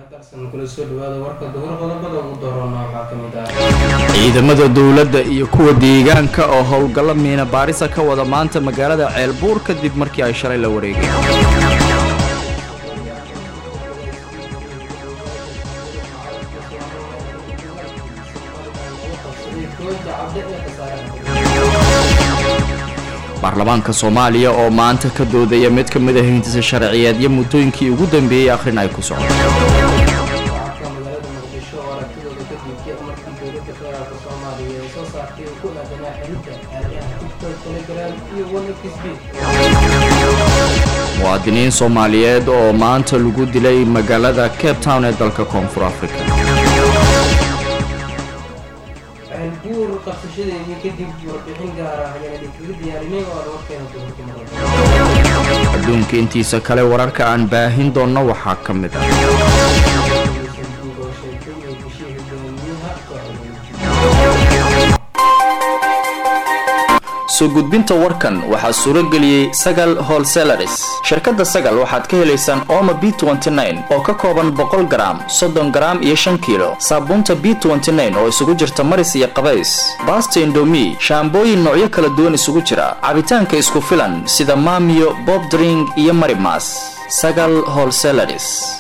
ciidamada dowladda iyo kuwa deegaanka oo howlgallo miina baarisa ka wada maanta magaalada ceelbuur kadib markii ay shalay la wareegeen baarlamaanka soomaaliya oo maanta ka doodaya mid ka mid ah hindisa sharciyeedyo muddooyinkii ugu dambeeyey akhrin ay ku socdo muwaadiniin soomaaliyeed oo maanta lagu dilay magaalada cape town ee dalka koonfur africa adduunka intiisa kale wararka aan baahin doonno waxaa ka mid ah soo gudbinta warkan waxaa suuro geliyey sagal holselaris shirkadda sagal waxaad ka helaysaan ooma b oo ka kooban boqol garaam soddon garaam iyo shan kiilo saabuunta b oo isugu jirta maris iyo qabays baasta indomi shaambooyin noocyo kala duwan isugu jira cabitaanka isku filan sida maamiyo bob dring iyo marimas sagal holselaris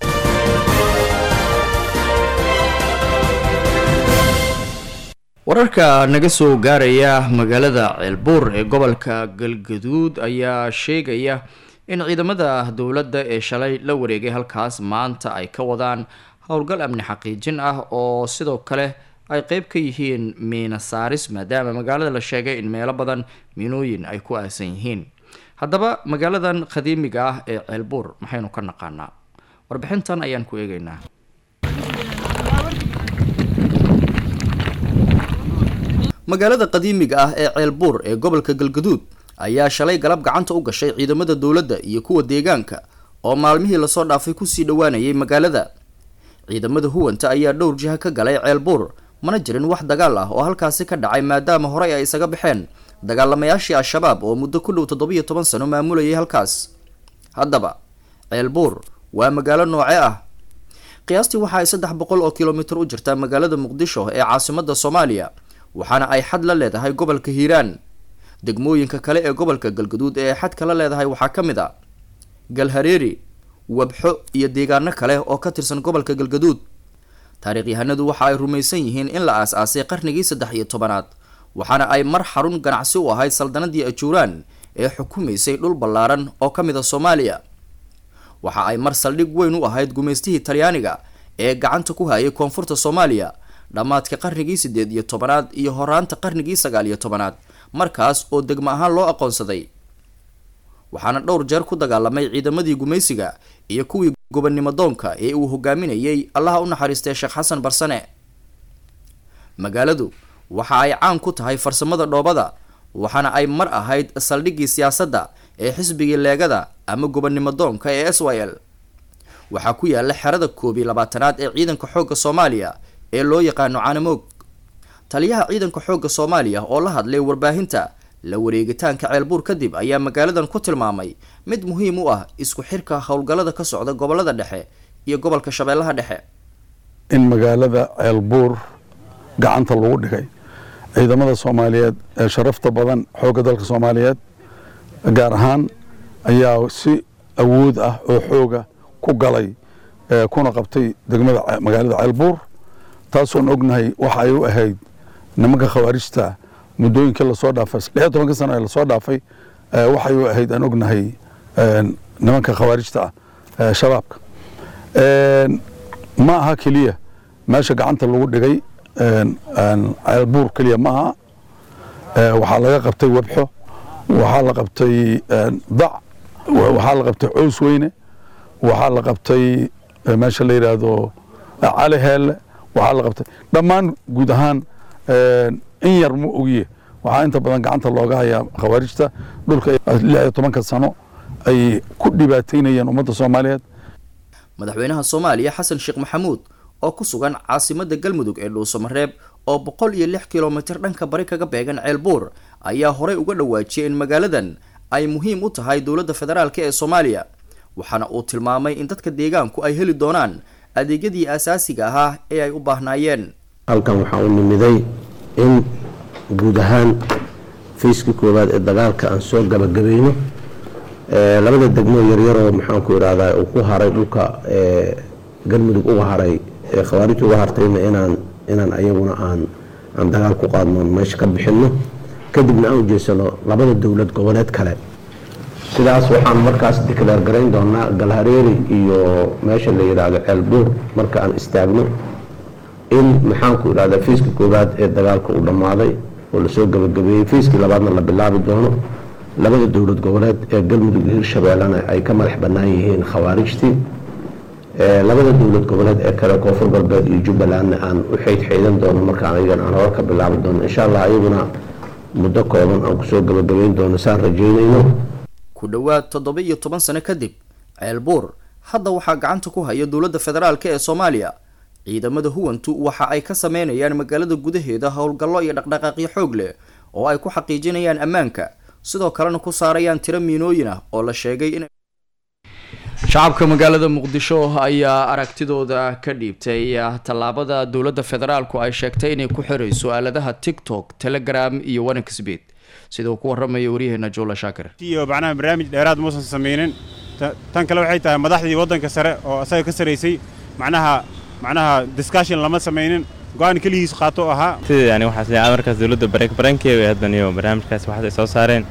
wararka naga soo gaaraya magaalada ceelbuur ee gobolka galgaduud ayaa sheegaya in ciidamada dowladda ee shalay la wareegay halkaas maanta ay ka wadaan howlgal amni xaqiijin ah oo sidoo kale ay qeyb ka yihiin miina saaris maadaama magaalada la sheegay in meelo badan miinooyin ay ku aasan yihiin haddaba magaaladan qadiimiga ah ee ceelbuur maxaynu ka naqaanaa warbixintan ayaan ku eegeynaa magaalada qadiimiga ah ee ceelbuur ee gobolka galgaduud ayaa shalay galab gacanta u gashay ciidamada dowladda iyo kuwa deegaanka oo maalmihii lasoo dhaafay kusii dhowaanayay magaalada ciidamada huwanta ayaa dhowr jiha ka galay ceelbuur mana jirin wax dagaal ah oo halkaasi ka dhacay maadaama horey ay isaga baxeen dagaalamayaashii al-shabaab oo muddo ku dhow toddobiyo toban sano maamulayay halkaas haddaba ceelbuur waa magaalo nooce ah qiyaastii waxa ay saddex boqol oo kilomitir u jirtaa magaalada muqdisho ee caasimada soomaaliya waxaana ay xad la leedahay gobolka hiiraan degmooyinka kale ee gobolka galgaduud ee ay xadka la leedahay waxaa ka mid a galhareeri wabxo iyo deegaano kale oo ka tirsan gobolka galgaduud taariikhyahanadu waxa ay rumaysan yihiin in la aas-aasay qarnigii saddex iyo tobanaad waxaana ay mar xarun ganacsi u ahayd saldanadii ajuuraan ee xukumaysay dhul ballaaran oo ka mid a soomaaliya waxa ay mar saldhig weyn u ahayd gumaystihii talyaaniga ee gacanta ku hayay koonfurta soomaaliya dhammaadka qarnigii siddeed iyo tobanaad iyo horaanta qarnigii sagaal iyo tobanaad markaas oo degmo ahaan loo aqoonsaday waxaana dhowr jeer ku dagaalamay ciidamadii gumaysiga iyo kuwii gobonnimo doonka ee uu hogaaminayay allaha u naxariistay sheekh xasan barsane magaaladu waxa ay caan ku tahay farsamada dhoobada waxaana ay mar ahayd saldhiggii siyaasadda ee xisbigii leegada ama gobonnimo doonka ee s y l waxaa ku yaala xerada koob iyo labaatanaad ee ciidanka xoogga soomaaliya ee loo yaqaano caanamoog taliyaha ciidanka xoogga soomaaliya oo la hadlay warbaahinta la wareegitaanka ceelbuur kadib ayaa magaaladan ku tilmaamay mid muhiim u ah isku xirka howlgallada ka socda gobolada dhexe iyo gobolka shabeellaha dhexe in magaalada ceelbuur gacanta lagu dhigay ciidamada soomaaliyeed ee sharafta badan xoogga dalka soomaaliyeed gaar ahaan ayaa si awood ah oo xooga ku galay kuna qabtay degmada magaalada ceelbuur taasoon ognahay waxa ay u ahayd nimanka khawaarijta muddooyinkii lasoo dhaafay lix iyo tobanka sano ee lasoo dhaafay waxay u ahayd aan ognahay nimanka khawaarijta ah shabaabka ma aha keliya meesha gacanta lagu dhigay ceelbuur keliya ma aha waxaa laga qabtay webxo waxaa la qabtay dac waxaa la qabtay cows weyne waxaa la qabtay meesha la yidhaahdo cali heelle waxaa la qabtay dhammaan guud ahaan in yar ma ogiye waxaa inta badan gacanta looga hayaa khawaarijta dhulka lix iyo tobanka sano ay ku dhibaataynayeen ummadda soomaaliyeed madaxweynaha soomaaliya xasan sheekh maxamuud oo ku sugan caasimada galmudug ee dhuusamareeb oo boqol iyo lix kilomitir dhanka bari kaga beegan ceelbuur ayaa horey uga dhawaajiyay in magaaladan ay muhiim u tahay dowladda federaalk ee soomaaliya waxaana uu tilmaamay in dadka deegaanku ay heli doonaan adeegyadii asaasiga ahaa ee ay u baahnaayeen halkan waxaa u nimiday in guud ahaan fayskii koowaad ee dagaalka aan soo gabagabayno labada degmo yaryaroo maxaanku irahdaa uu ku haray dhulka galmudug uga haray ee khawaarijta uga hartayna inaan inaan ayaguna aan aan dagaal ku qaadno meesha ka bixino kadibna aan ujeysano labada dowlad goboleed kale sidaas waxaan markaas dikleer garayn doonaa galhareeri iyo meesha la yidhaahdo ceelbuur marka aan istaagno in maxaanku idhahdaa fiiska koowaad ee dagaalka uu dhammaaday oo lasoo gabagabeeyey fiiskii labaadna la bilaabi doono labada dowlad goboleed ee galmudug iyo hirshabeellena ay ka madax bannaan yihiin khawaarijtii labada dowlad goboleed ee kale koonfur galbeed iyo jubbalandna aan u xeydxeydan doono markaan ayagan aan hore ka bilaabi doono insha allah ayaguna muddo kooban aan kusoo gabagabeyn doono saan rajeynayno ku dhowaad toddoba iyo toban sano kadib ceelbuur hadda waxaa gacanta ku haya dowladda federaalk ee soomaaliya ciidamada huwantu waxa ay ka sameynayaan magaalada gudaheeda howlgallo iyo dhaqdhaqaaqyo xoog leh oo ay ku xaqiijinayaan ammaanka sidoo kalena ku saarayaan tiro miinooyin ah oo la sheegay in shacabka magaalada muqdisho ayaa aragtidooda ka dhiibtay tallaabada dowladda federaalku ay sheegtay inay ku xirayso aaladaha tiktok telegram iyo wanexbet sida uu ku waramaya waryaheena joola shaakir iyo macnaha barnaamij dheeraad muusan samaynin tan kale waxay tahay madaxdii waddanka sare oo asaga ka saraysay macnaha macnaha discussion lama samaynin go-aan keligiis qaato ahaa yani waxaas leeyahay markaas dowladda bareek barankeeda haddan iyo barnaamijkaas waxaas ay soo saareen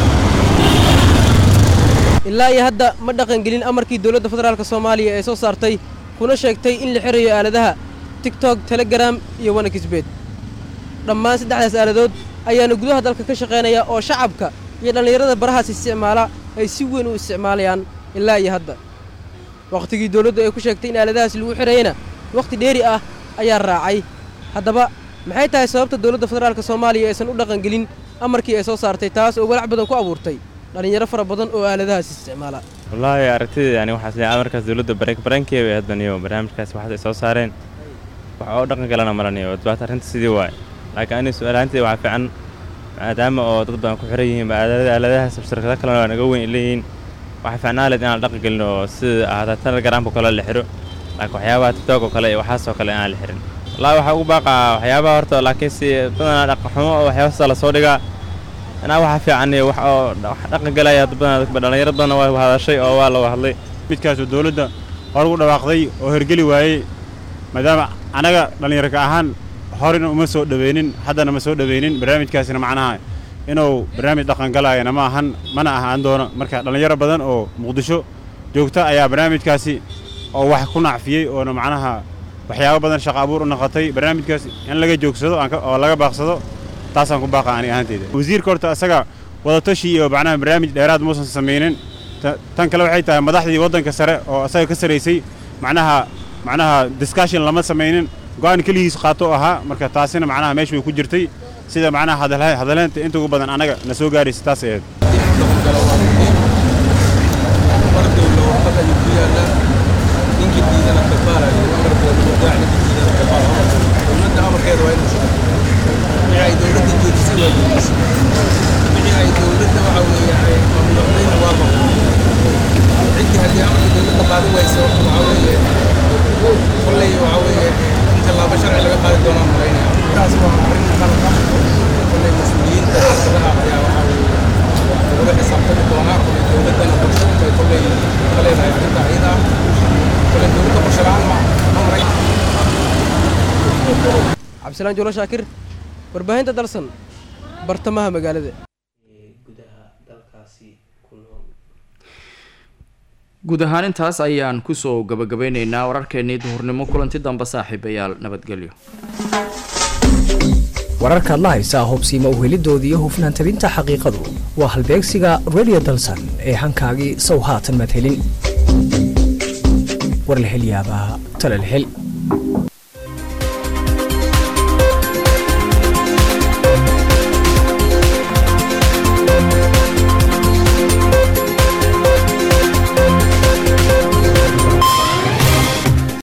ilaa iyo hadda ma dhaqangelin amarkii dowladda federaalk soomaaliya ee soo saartay kuna sheegtay in la xirayo aaladaha tiktok telegram iyo wanexbet dhammaan saddexdaas aaladood ayaana gudaha dalka ka shaqaynaya oo shacabka iyo dhallinyarada barahaas isticmaala ay si weyn u isticmaalayaan ilaa iyo hadda wakhtigii dowladdu ay ku sheegtay in aaladahaas lagu xirayana wakhti dheeri ah ayaa raacay haddaba maxay tahay sababta dowladda federaalk soomaaliya aysan u dhaqangelin amarkii ay soo saartay taas oo walaac badan ku abuurtay dhallinyaro fara badan oo aaladahaas isticmaala wallaahi aragtida yani waxaas leeyahay markaas dowladda bareek barankeeda haddan iyo barnaamijkaas waxaas ay soo saareen wax oo dhaqan galana maranayo dhibaata arrinta sidii waaye laakiin ani su-aalaanteeda waxaa fiican maadaama oo dad badan ku xiran yihiin aaladahaas shirkado kalena waa naga weyn leeyihiin waxaa fiicnaa leed inaan dhaqan gelin oo sida ahaataa telegramka kale la xiro laakiin waxyaabaha tiktok oo kale iyo waxaasoo kale inaan la xirin wallaahi waxaa ugu baaqaa waxyaabaha horta laakiin si badanaa dhaqan xumo oo waxyaabasa la soo dhigaa inaa waxaa fiican iyo wax oo wax dhaqan galaya dad badan dhallinyaro badanna waa hadashay oo waa laga hadlay midkaasoo dowladda hor ugu dhawaaqday oo hergeli waayey maadaama anaga dhallinyarka ahaan horena uma soo dhaweynin haddana ma soo dhaweynin barnaamijkaasina macnaha inuu barnaamij dhaqangalayana ma ahan mana ahaan doono marka dhallinyaro badan oo muqdisho joogta ayaa barnaamijkaasi oo wax ku nacfiyey oona macnaha waxyaabo badan shaqa abuur u noqotay barnaamijkaas in laga joogsado oo laga baaqsado taasaan ku baaqa ani ahaanteyda wasiirka horta asaga wadatashi iyo macnaha barnaamij dheeraad muusan samaynin tan kale waxay tahay madaxdii waddanka sare oo asaga ka saraysay macnaha macnaha discussion lama samaynin go-aan keligiis qaato ahaa marka taasina macnaha meesha way ku jirtay sida macnaha hadaleenta inta ugu badan anaga na soo gaaraysa taas aheed cabdisalaan juulo shaakir warbaahinta dalsan bartamaha magaalada guud ahaan intaas ayaan kusoo gabagabeyneynaa wararkeenii duhurnimo kulanti dambe saaxiibayaal nabadgelyo wararkaad la haysaa hubsiima uhelidooda iyo hufnaan tabinta xaqiiqadu waa halbeegsiga redio dalsan ee hankaagii sow haatan madhelin war la hel yaabaa tala la hel